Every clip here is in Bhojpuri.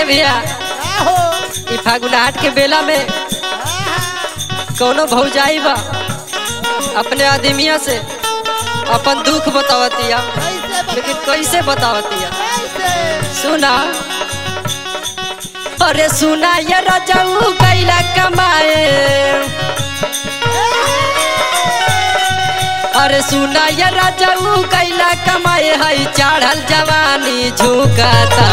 भैया ई फागुनाहट के बेला में कौनो भौजाई बा अपने आदमिया से अपन दुख बतावतिया लेकिन कैसे बतावतिया सुना अरे सुना ये रजऊ कैला कमाए अरे सुना ये रजऊ कैला कमाए हई चढ़ल जवानी झुकता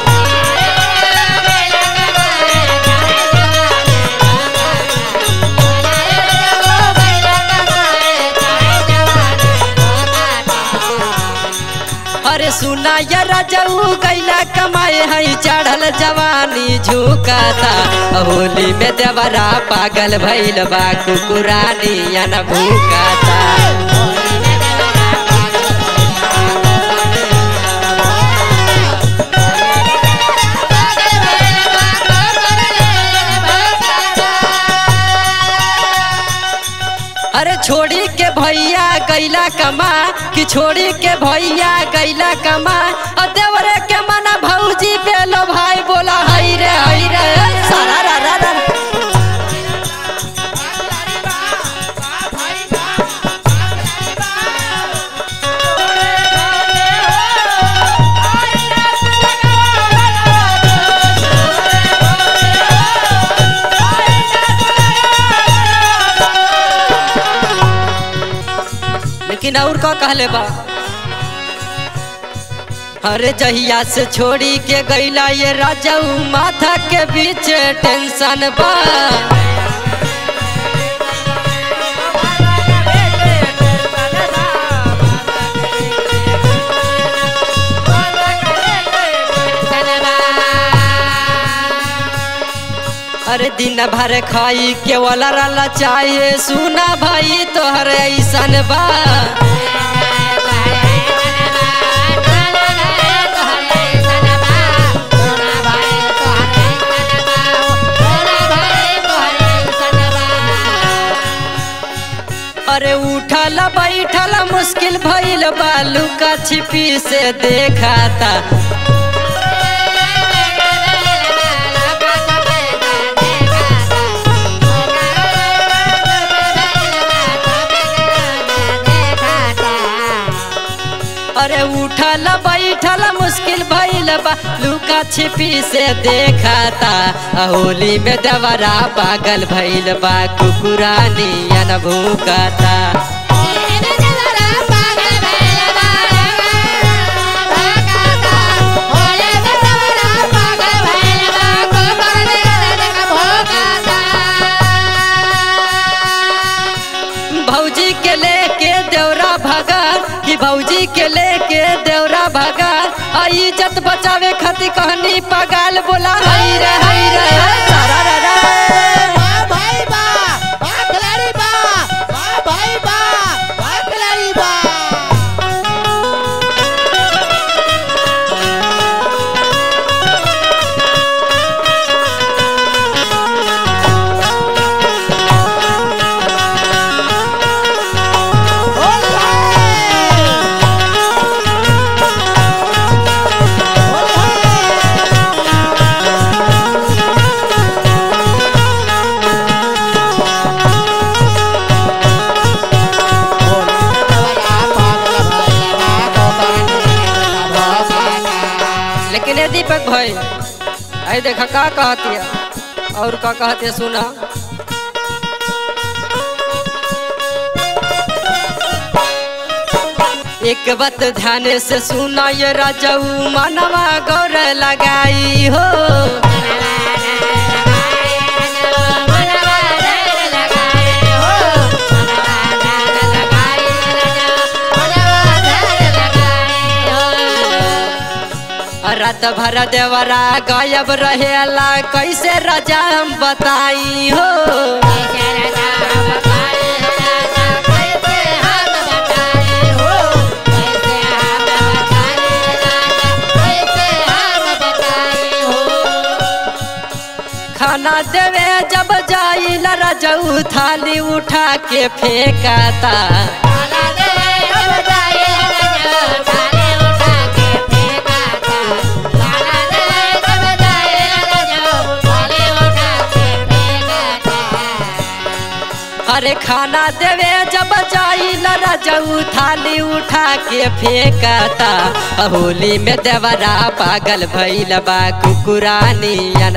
अरे सुना ये रजऊ कैला कमाए हई चढ़ल जवानी झुकता होली में देवरा पागल भइल बा कुकुरानी अन भूकता अरे छोड़ी के भैया गैला कमा कि छोड़ी के भैया गैला कमा और देवरे के मना भौजी पेलो भाई बोला हई रे हई रे सारा रा रा रा लेकिन और का कहले बा अरे जहिया से छोड़ी के गैला ये राजाऊ माथा के बीच टेंशन बा अरे दिन भर खाई के वाला रला चाहिए सुना भाई तोहर ऐसन बा अरे उठल बैठल मुश्किल भइल बालू का छिपी से देखाता अरे उठल बैठल मुश्किल भइल बा लुका छिपी से देखाता होली में दवरा पागल भइल बा कुकुरानी अन भूकता भौजी के लेके देवरा भगा कि भौजी के लेके देवरा भगा आ इज्जत बचावे खातिर कहनी पगाल बोला हई रे हई रे सारा रा रा लेकिन ये दीपक भाई आई देखा का कहती है और का कहती है सुना एक बात ध्यान से सुना ये राजाऊ मनवा गौर लगाई हो रात भर देवरा गायब रहेला कैसे राजा हम बताई हो खाना देवे जब जाई रजऊ थाली उठा के फेंकाता Thank you. घरे खाना देवे जब जाई रजऊ थाली उठा के फेंकता होली में देवरा पागल भइल बा कुकुरानियन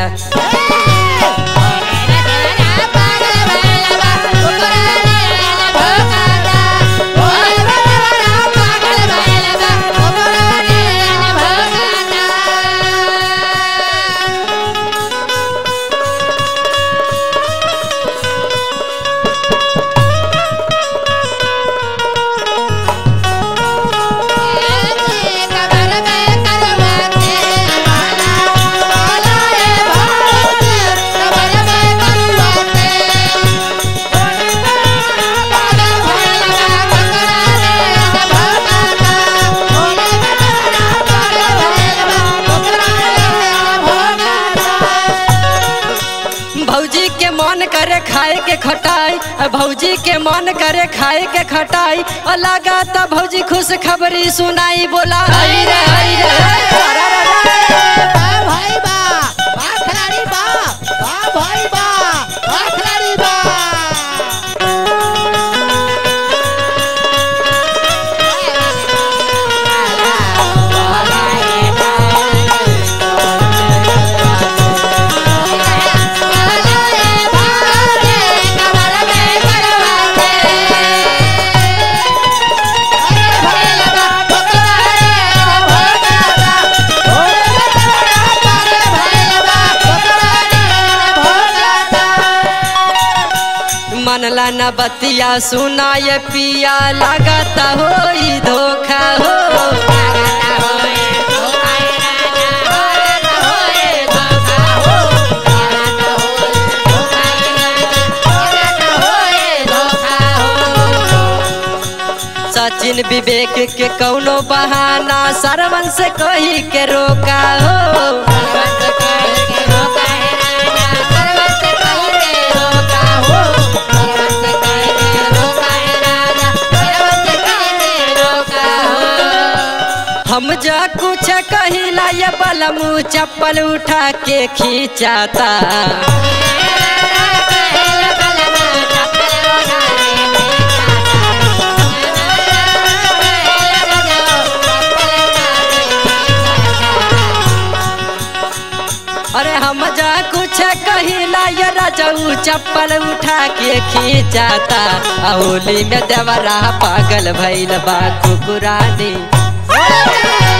भौजी के मन करे खाए के खटाई भौजी के मन करे खाए के खटाई और लगाता भौजी खुश खबरी सुनाई बोला आई रे आई रे सारा रा रा। मनला न बतिया सुनाय पिया लगाता होई धोखा हो सचिन विवेक के कौनो बहाना सरवन से कही के रोका हो हम जा कुछ कहिला ये बलमू चप्पल उठा के खींचाता अरे हम जा कुछ कहिला ये रजऊ चप्पल उठा के खींचाता होली में देवरा पागल भइल बा कुकुरानी